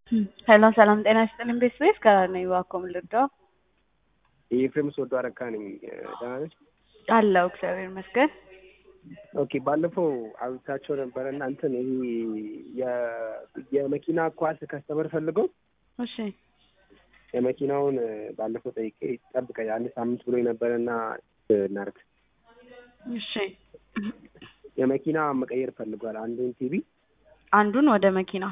ሄሎ ሰላም ጤና ይስጥልኝ ቤተሰቤት ጋር ነኝ እባክዎ ምን ልርዳዎ? የኤፍሬም ስወዶ አረካ ነኝ። ደህና ነሽ? አለሁ እግዚአብሔር ይመስገን። ኦኬ ባለፈው አብታቸው ነበረ እና እንትን ይሄ የ- የመኪና ኳስ ከስተመር ፈልገው እሺ የመኪናውን ባለፈው ጠይቄ ጠብቀኝ አንድ ሳምንት ብሎ ነበረ እና እናርግ እሺ የመኪና መቀየር ፈልጓል። አንዱን ቲቪ አንዱን ወደ መኪና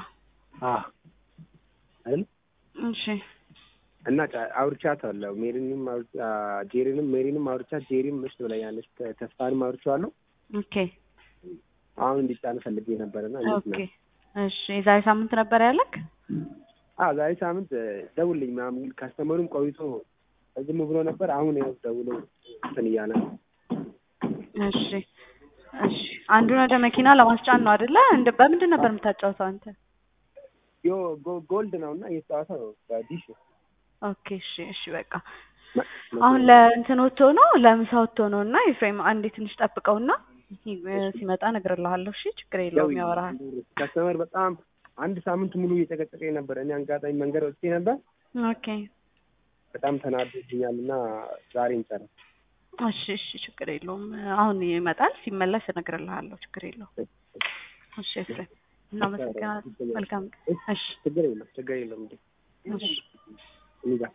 አይደል እሺ እና ጫ- አውርቻታለሁ። ሜሪንም አውርቻ ጄሪንም ሜሪንም አውርቻት ጄሪም እሺ ብላኛለች። ተ- ተስፋንም አውርቼዋለሁ። ኦኬ አሁን እንዲጫን ፈልጌ ነበርና እንዴት ኦኬ ነው? እሺ የዛሬ ሳምንት ነበር ያለክ? አዎ ዛሬ ሳምንት ደውልኝ ምናምን ካስተመሩም ቆይቶ ዝም ብሎ ነበር። አሁን ያው ደውሎ እንትን እያለ ነው። እሺ እሺ አንዱን ወደ መኪና ለማስጫን ነው አይደለ? እንደ በምንድን ነበር የምታጫውተው አንተ? ዮ ጎ- ጎልድ ነው እና እየተጫወተ ነው በዲሽ ኦኬ እሺ እሺ በቃ መ- አሁን ለእንትን ወጥቶ ነው ለምሳ ወጥቶ ነው እና ኤፍሬም አንዴ ትንሽ ጠብቀውና ሲ- ሲመጣ እነግርልሃለሁ። እሺ ችግር የለውም ያወራሃል። ከስተመር በጣም አንድ ሳምንት ሙሉ እየጨቀጨቀኝ ነበር። እኔ አጋጣሚ መንገድ ወጥቼ ነበር። ኦኬ በጣም ተናዶብኛል እና ዛሬ እንጨርስ። እሺ እሺ ችግር የለውም አሁን ይመጣል። ሲመለስ እነግርልሃለሁ። ችግር የለውም። እሺ ኤፍሬም እናመሰግናለን። መልካም ቀን። እሺ ችግር የለም ችግር የለም እንዴ እሺ እኔ ጋር